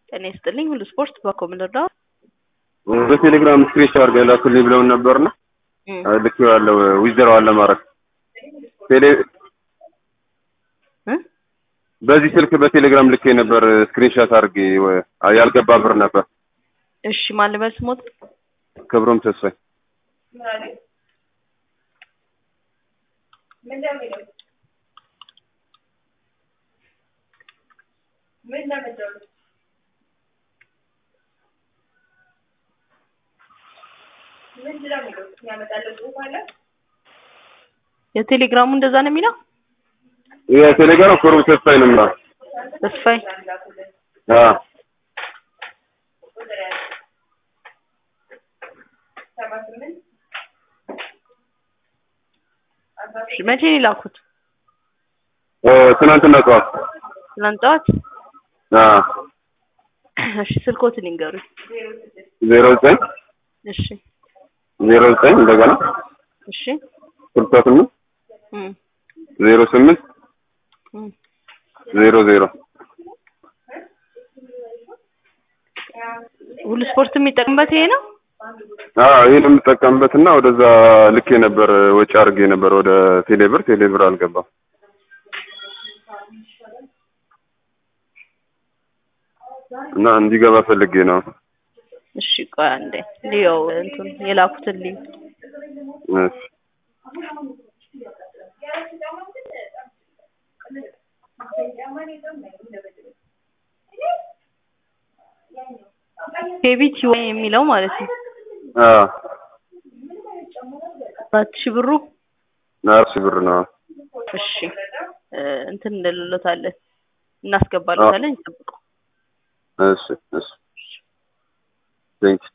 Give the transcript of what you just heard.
ጤና ይስጥልኝ ሁሉ ስፖርት በኮምንደር በቴሌግራም ስክሪንሾት አድርገህ ላኩልኝ ብለውን ነበርና ልኬዋለሁ። ዊዝድራዋል ለማድረግ ቴሌ በዚህ ስልክ በቴሌግራም ልኬ ነበር ስክሪንሾት አድርጌ ያልገባ ብር ነበር። እሺ ማን ልበል ስሞት? ክብሮም ተስፋዬ የቴሌግራሙ እንደዛ ነው የሚለው። የቴሌግራም ክብሮም ተስፋዬ ነው የሚለው። ተስፋዬ አዎ እሺ መቼ ነው የላኩት? ትናንትና ጠዋት። ትናንት ጠዋት። አዎ እሺ ስልኮትን ይንገሩኝ። ዜሮ ዘጠኝ እሺ ዜሮ ዘጠኝ እንደገና እሺ ስልሳ ስምንት እም ዜሮ ስምንት እም ዜሮ ዜሮ ሁሉ ስፖርት የሚጠቅምበት ይሄ ነው። አዎ ይሄን የምጠቀምበት እና ወደዛ ልኬ ነበር ወጪ አድርጌ ነበር ወደ ቴሌብር ቴሌብር አልገባም። እና እንዲገባ ፈልጌ ነው። እሺ ቆይ አንዴ ልየው እንትን የላኩትን ልይ እሺ ኬቢቲ የሚለው ማለት ነው። አዎ አራት ሺህ ብሩ አራት ሺህ ብር ነው። እሺ እንትን እንልሎታለን እናስገባለታለን። ይጠብቁ። እሺ እሺ ቴንክ